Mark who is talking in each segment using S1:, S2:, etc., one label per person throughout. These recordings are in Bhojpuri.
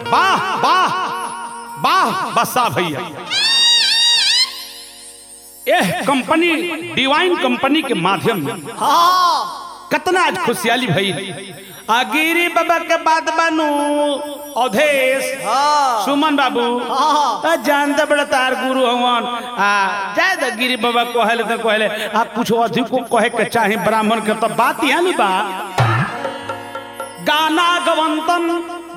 S1: वाह वाह वाह बसा भैया एह कंपनी डिवाइन कंपनी के माध्यम में कितना आज खुशहाली भई आ गिरी बाबा के बाद बानू अवधेश सुमन बाबू आ जानते बड़ा तार गुरु हवन आ जाए तो गिरी बाबा कहले तो कहले आ कुछ अधिक को कहे के चाहे ब्राह्मण के तो बात यहाँ नहीं बा गाना गवंतन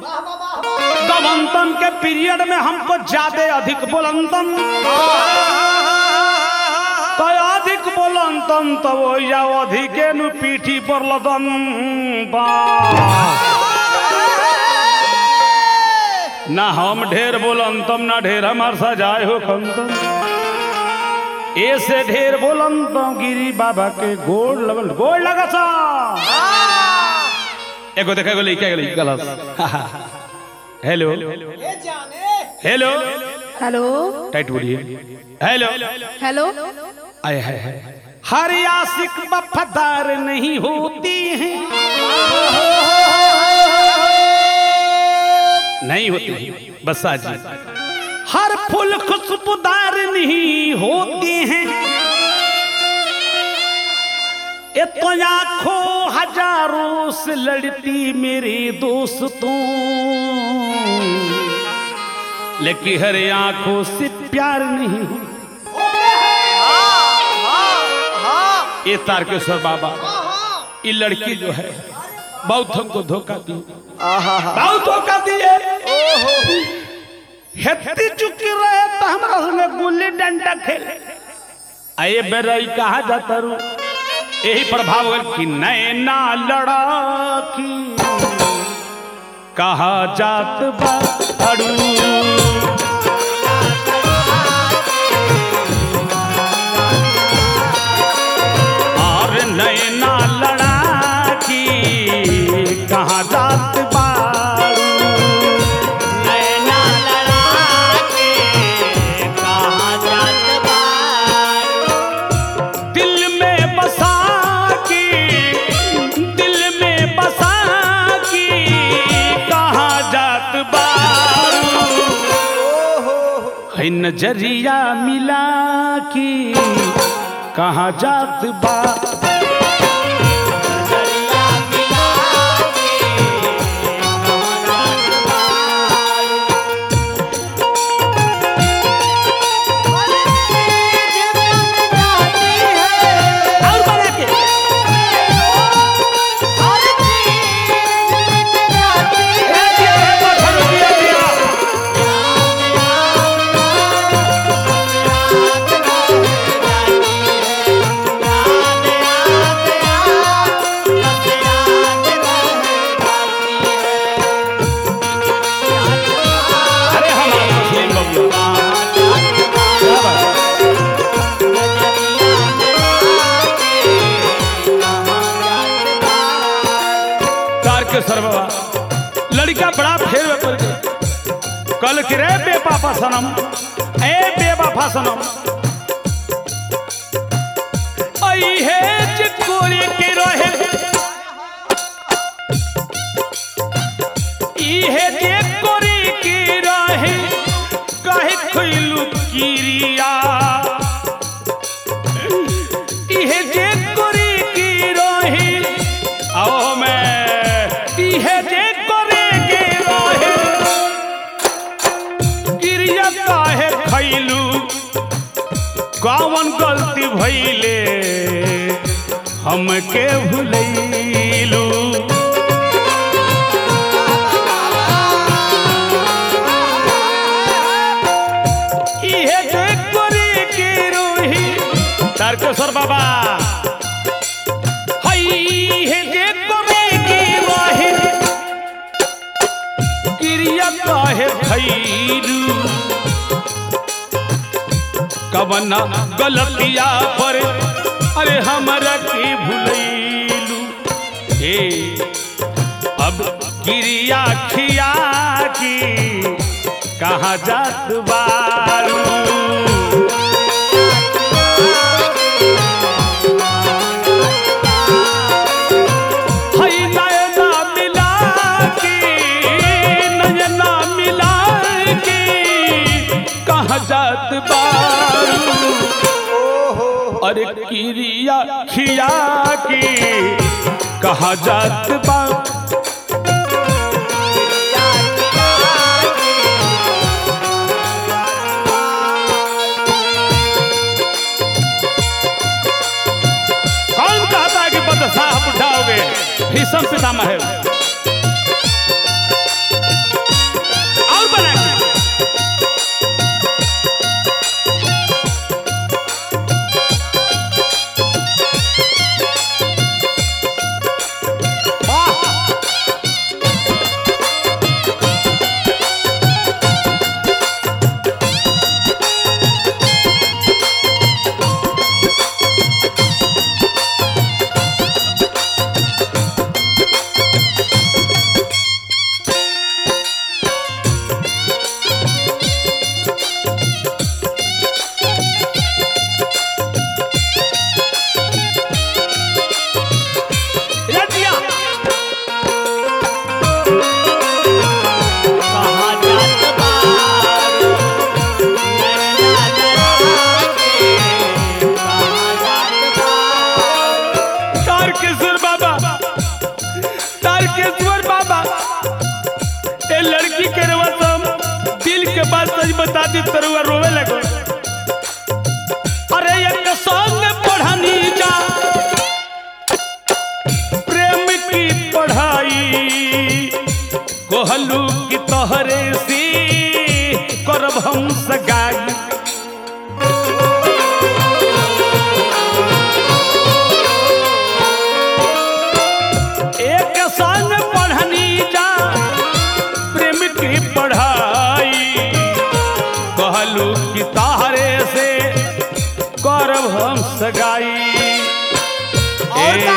S1: गवंतन के पीरियड में हमको ज्यादा अधिक बोलंतन तो अधिक बोलंतन तो वो या अधिके नु पीठी पर लदन बा ना हम ढेर बोलंतम ना ढेर हमार सजाए हो खंतम ऐसे ढेर बोलंतम गिरी बाबा के गोड़ लगल गोड़ लगा सा एगो देखा गेलै क्या गेलै गलत हेलो हेलो
S2: हेलो
S1: टाइट बोलिए हेलो
S2: हेलो
S1: आए है हर आशिक वफादार नहीं होती हैं नहीं होती बस आज हर फूल खुशबूदार नहीं होती हैं ये तो आंखों हजारों से लड़ती मेरे दोस्तों लेकिन हर आंखों से प्यार नहीं हो ये तारकेश्वर बाबा ये लड़की जो है बहुत हमको धोखा दी बहुत धोखा दिए हेती चुकी रहे तो हमारा संगे गुल्ली डंडा खेले आए बेरई कहा जाता रू यही प्रभाव हो गया कि नैना लड़ाकी कहा जात बाड़ू और नैना लड़ाकी कहाँ जात बाड़ू
S3: नैना लड़ाके कहाँ जात बारू
S1: दिल में बसा की दिल में बसा की कहाँ जात बाड़ू है नजरिया मिला की कहाँ जात बा
S3: दरिया मिला के कहाँ जात बारू
S1: और बना के अरे हमारा मुस्लिम बबुआ क्या बात है? तारकेश्वर बाबा लड़का बड़ा फेर में पड़ गया कल कि रे बेपापा सनम ए बेबाफा सनम आई है चिकोरी के रहे ई है चिकोरी के रहे काहे खइलू किरिया इहे जे कोरी की रही आओ मैं इहे जे कोरी की रही गिरिया काहे खैलू कौन गलती भइले हमके भुलैलू इहे जे कोरी की रही तारकेश्वर बाबा हई हे जे कोरी की रही क्रिया काहे खैरू कवन गलतिया पर अरे हमरा की भुलैलू हे अब क्रिया खिया की कहाँ जात बारू हई नयना मिला के नयना जात बारू अरे किरिया खिया की कहा जात बा कौन कहता है कि बदसाह उठाओगे भीषम पितामह है और बना के रजिया
S3: कहाँ जात बारू नैना लड़ा के कहाँ जात बारू
S1: तारकेश्वर बाबा तारकेश्वर बाबा ए लड़की के रवा तुम दिल के बात सच बता दी तरुआ रोवे लगो अरे एक संग पढ़नी जा प्रेम की पढ़ाई कोहलू की तोहरे से करब हम सगाई एक संग पढ़नी जा प्रेम की पढ़ाई कहलू कि तारे से करब हम सगाई
S3: और का?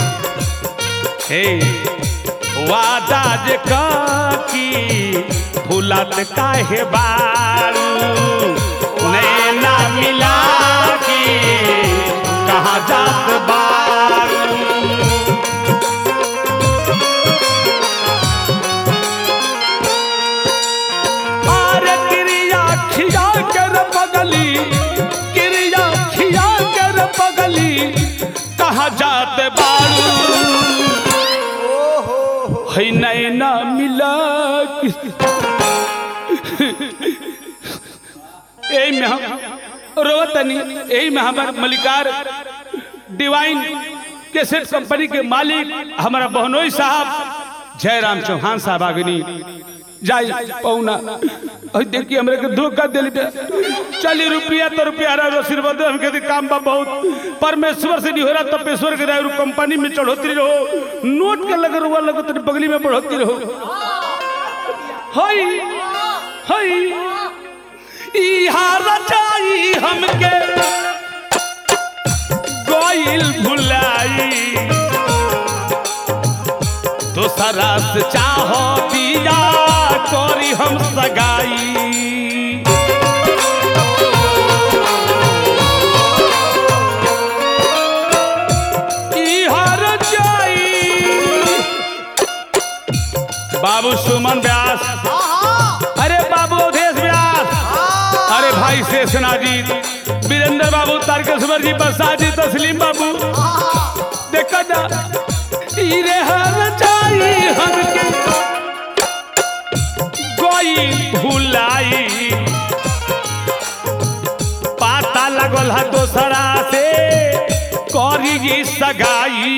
S1: ए वादा जे की भूलत काहे बारू नैना मिला की कहाँ जात बारू आर क्रिया खिया कर पगली क्रिया खिया कर पगली कहा जात बारू है नैना मिला यही में हम रोवतनी यही में हमारे मलिकार डिवाइन कैसेट कंपनी के मालिक हमारा बहनोई साहब जयराम चौहान साहब आगनी जाई पौना अहि देखिए हमरे के धोखा दिल पे चालीस रुपया तो रुपया रहा आशीर्वाद हम कहते काम बा बहुत परमेश्वर से नहीं हो रहा तपेश्वर के रहो कंपनी में चढ़ोतरी रहो नोट के लगे रुआ लगो तेरे बगली में बढ़ोतरी रहो हई हई इहा रचाई हमके गोइल भुलाई दोसरा से चाहो दिया करी हम सगाई ई हर जाई बाबू सुमन व्यास अरे बाबू अवधेश व्यास अरे भाई शेषनाजीत वीरेंद्र बाबू तारकेश्वर जी बसा जी तस्लीम बाबू देखा जा ई रे हर जाई हमके कोई भुलाई पाता लगल है दोसरा से करी जी सगाई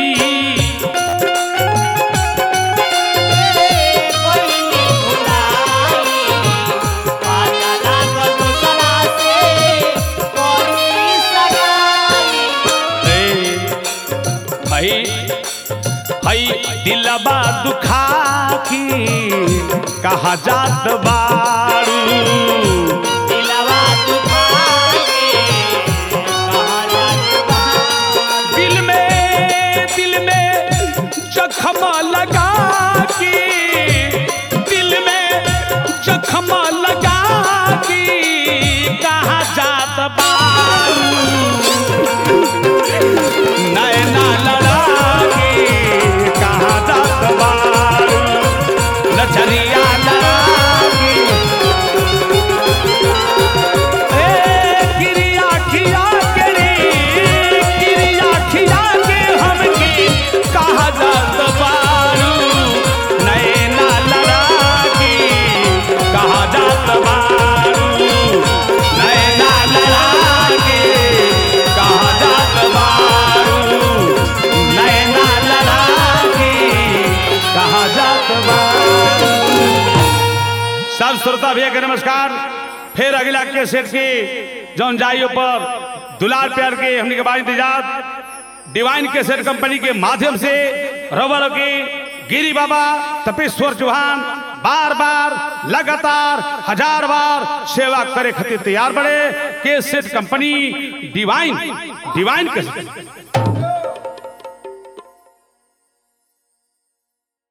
S3: कोई नहीं भुलाई पाता लागल दूसरा से कोई सगाई
S1: हई हई दिलबा दुखा की कहा जात बारू
S3: दिलवा दुखा के कहाँ जात बारू
S1: दिल में दिल में जखमा लगा की दिल में जखमा लगा की कहा जात बारू नैना लड़ा के कहा जात बारू नजरिया लड़ा के श्रोता भैया के नमस्कार फिर अगला के सेट के जौन जाइयो पर दुलार प्यार के हमने के बाद इंतजार डिवाइन के सेट कंपनी के माध्यम से रवर के गिरी बाबा तपेश्वर चौहान बार बार लगातार हजार बार सेवा करे खातिर तैयार बड़े के सेट कंपनी डिवाइन डिवाइन के